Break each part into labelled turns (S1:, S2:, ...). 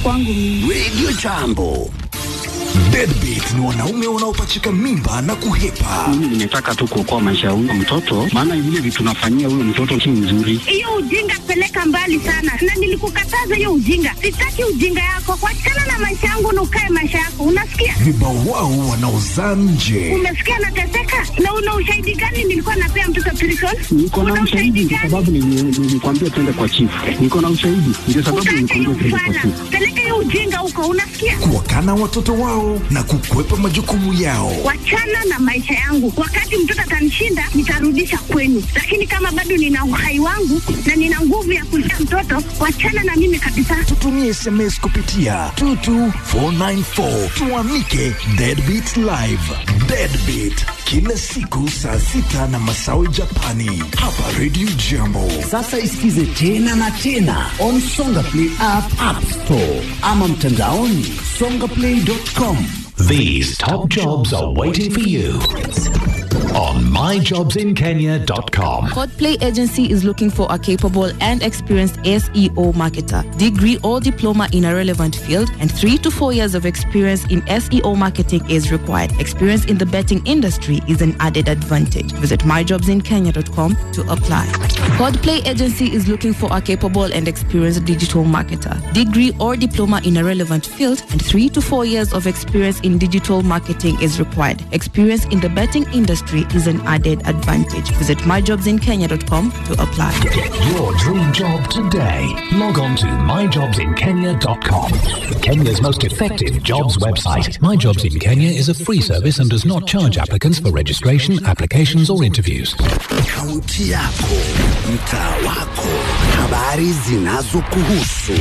S1: kwangu mimi.
S2: Radio Jambo. Deadbeat ni wanaume wanaopachika mimba na kuhepa.
S3: Mimi nimetaka tu kuokoa maisha ya huyo mtoto, maana vile vitu nafanyia huyo mtoto si mzuri.
S1: Hiyo ujinga peleka mbali sana, na nilikukataza hiyo ujinga. Sitaki ujinga yako, wachana na maisha yangu na ukae maisha yako, unasikia?
S2: Vibawao wanaozaa nje.
S1: Umesikia nateseka, na una ushahidi gani nilikuwa napea mtoto prison?
S3: Niko na
S1: Una
S3: ushahidi kwa
S1: gani?
S3: sababu nili- nilikwambia twende kwa chifu. Niko na ushahidi ndio sababu
S1: Utaacha hiyo
S3: nilikwambia twende kwa
S1: ufana,
S3: chifu.
S1: peleka hiyo ujinga huko, unasikia?
S2: Kuwakana watoto wao na kukwepa majukumu yao.
S1: wachana na maisha yangu. Wakati mtoto atanishinda, nitarudisha kwenu, lakini kama bado nina uhai wangu na nina nguvu ya kulea mtoto, wachana na mimi kabisa.
S2: Tutumie SMS kupitia 22494 tuamike Deadbeat Live. Deadbeat kila siku saa sita na masawi Japani hapa Radio Jambo.
S4: Sasa isikize tena na tena on Songa Play app, app store ama mtandaoni songaplay.com.
S5: These top jobs are waiting for you on myjobsinkenya.com.
S6: Codplay Agency is looking for a capable and experienced SEO marketer, degree or diploma in a relevant field, and three to four years of experience in SEO marketing is required. Experience in the betting industry is an added advantage. Visit myjobsinkenya.com to apply. Codplay Agency is looking for a capable and experienced digital marketer, degree or diploma in a relevant field, and three to four years of experience in digital marketing is required. Experience in the betting industry is an added advantage. Visit myjobsinkenya.com to apply.
S5: Get your dream job today. Log on to myjobsinkenya.com. Kenya's most effective jobs website. My Jobs in Kenya is a free service and does not charge applicants for registration, applications, or interviews.
S4: Kaunti yako, mtaa wako, habari zinazokuhusu,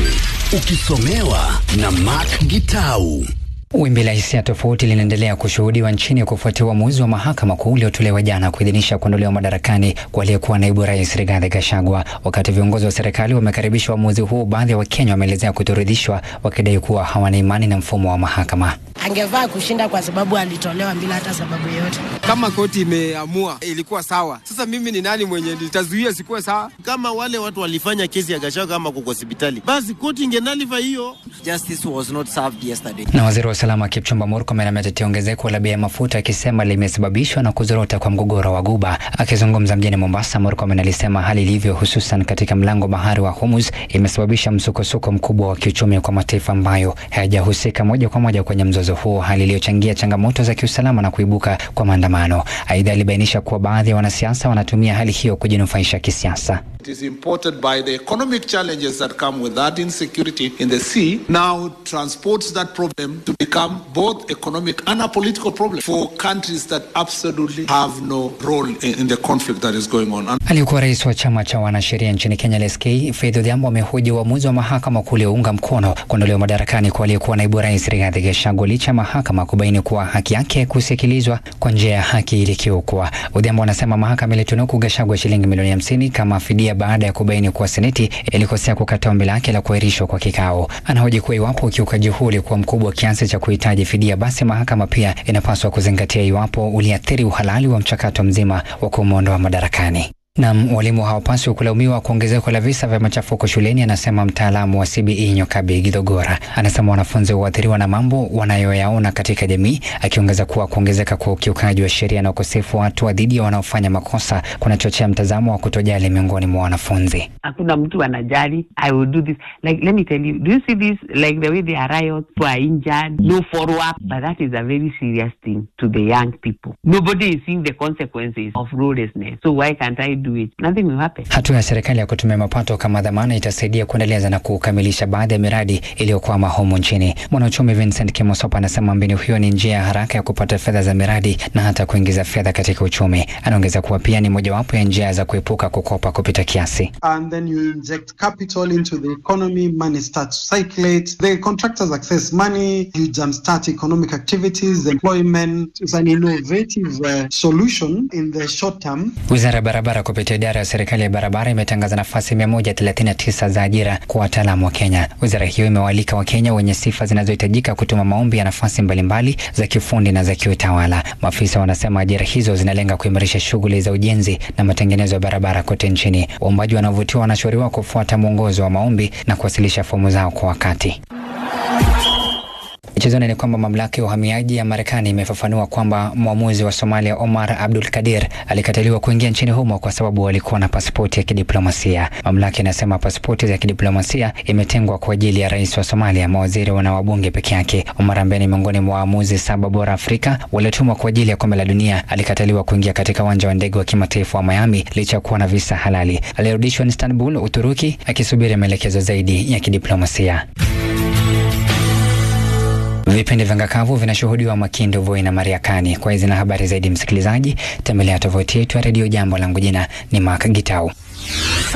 S4: ukisomewa na Mark Gitau.
S7: Wimbi la hisia tofauti linaendelea kushuhudiwa nchini kufuatia uamuzi wa mahakama kuu uliotolewa jana kuidhinisha kuondolewa madarakani kwa aliyekuwa naibu rais Rigathi Gachagua. Wakati viongozi wa serikali wamekaribisha uamuzi huu, baadhi ya Wakenya wameelezea kutoridhishwa, wakidai kuwa hawana imani na mfumo wa mahakama.
S8: angevaa kushinda kwa sababu alitolewa bila hata sababu yoyote.
S9: kama koti imeamua ilikuwa sawa. Sasa mimi ni nani mwenye nitazuia sikuwe sawa?
S10: kama wale watu walifanya kesi ya Gachagua kama kuko hospitali, basi koti ingenaliva hiyo.
S11: Justice was not served yesterday.
S7: Na waziri wa usalama Kipchumba Murkomen ametetea ongezeko la bei ya mafuta akisema limesababishwa na kuzorota kwa mgogoro wa Guba. Akizungumza mjini Mombasa, Murkomen alisema hali ilivyo, hususan katika mlango bahari wa Hormuz, imesababisha msukosuko mkubwa wa kiuchumi kwa mataifa ambayo hayajahusika moja kwa moja kwenye mzozo huo, hali iliyochangia changamoto za kiusalama na kuibuka kwa maandamano. Aidha, alibainisha kuwa baadhi ya wanasiasa wanatumia hali hiyo kujinufaisha kisiasa.
S12: It is imported by the economic challenges that come with that insecurity in the sea, now transports that problem to become both economic and a political problem for countries that absolutely have no role in, in the conflict that is going on. And
S7: Aliyekuwa rais wa chama cha wanasheria nchini Kenya LSK Faith Odhiambo amehoji uamuzi wa mahakama kuu uliounga mkono kuondolewa madarakani kwa aliyekuwa naibu rais Rigathi Gachagua licha ya mahakama kubaini kuwa haki yake kusikilizwa kwa njia ya haki ilikiukwa. Odhiambo anasema mahakama ilitunuku Gachagua shilingi milioni hamsini kama fidia baada ya kubaini kuwa seneti ilikosea kukataa ombi lake la kuahirishwa kwa kikao. Anahoji kuwa iwapo ukiukaji huu ulikuwa mkubwa kiasi cha kuhitaji fidia, basi mahakama pia inapaswa kuzingatia iwapo uliathiri uhalali wa mchakato mzima wa kumwondoa madarakani. Nam, walimu hawapaswi kulaumiwa kwa ongezeko la visa vya machafuko shuleni, anasema mtaalamu wa CBE Nyokabi Githogora. Anasema wanafunzi huathiriwa na mambo wanayoyaona katika jamii, akiongeza kuwa kuongezeka kwa ukiukaji wa sheria na ukosefu wa hatua dhidi ya wanaofanya makosa kunachochea mtazamo wa kutojali miongoni mwa wanafunzi.
S13: hakuna mtu anajali i will do this like let me tell you do you see this like the way they are riots people are injured no follow up but that is a very serious thing to the young people nobody is seeing the consequences of lawlessness so why can't i do it nothing will happen
S7: Hatua ya serikali ya kutumia mapato kama dhamana itasaidia kuendeleza na kukamilisha baadhi ya miradi iliyokwama humu nchini. Mwanauchumi Vincent Kimosop anasema mbinu hiyo ni njia ya haraka ya kupata fedha za miradi na hata kuingiza fedha katika uchumi. Anaongeza kuwa pia ni mojawapo ya njia za kuepuka kukopa kupita kiasi.
S14: and then you inject capital into the economy, money starts to circulate. The contractors access money, you jumpstart economic activities, employment. It's an innovative uh, solution in the short term.
S7: Wizara ya barabara kupitia idara ya serikali ya barabara imetangaza nafasi 139 za ajira kwa wataalamu wa Kenya. Wizara hiyo imewaalika Wakenya wenye sifa zinazohitajika kutuma maombi ya nafasi mbalimbali za kiufundi na za kiutawala. Maafisa wanasema ajira hizo zinalenga kuimarisha shughuli za ujenzi na matengenezo ya barabara kote nchini. Waombaji wanaovutiwa wanashauriwa kufuata mwongozo wa maombi na kuwasilisha fomu zao kwa wakati. Michezoni ni kwamba mamlaka ya uhamiaji ya Marekani imefafanua kwamba mwamuzi wa Somalia Omar Abdul Kadir alikataliwa kuingia nchini humo kwa sababu alikuwa na pasipoti ya kidiplomasia. Mamlaka inasema pasipoti za kidiplomasia imetengwa kwa ajili ya rais wa Somalia, mawaziri na wabunge peke yake. Omar ambaye ni miongoni mwa waamuzi saba bora Afrika waliotumwa kwa ajili ya kombe la dunia alikataliwa kuingia katika uwanja wa ndege wa kimataifa wa Miami licha ya kuwa na visa halali. Alirudishwa Istanbul, Uturuki, akisubiri maelekezo zaidi ya kidiplomasia. Vipindi vya ngakavu vinashuhudiwa Makindu, Voi na Mariakani. Kwa hizi na habari zaidi, msikilizaji, tembelea tovuti yetu ya redio Jambo. Langu jina ni Mark Gitau.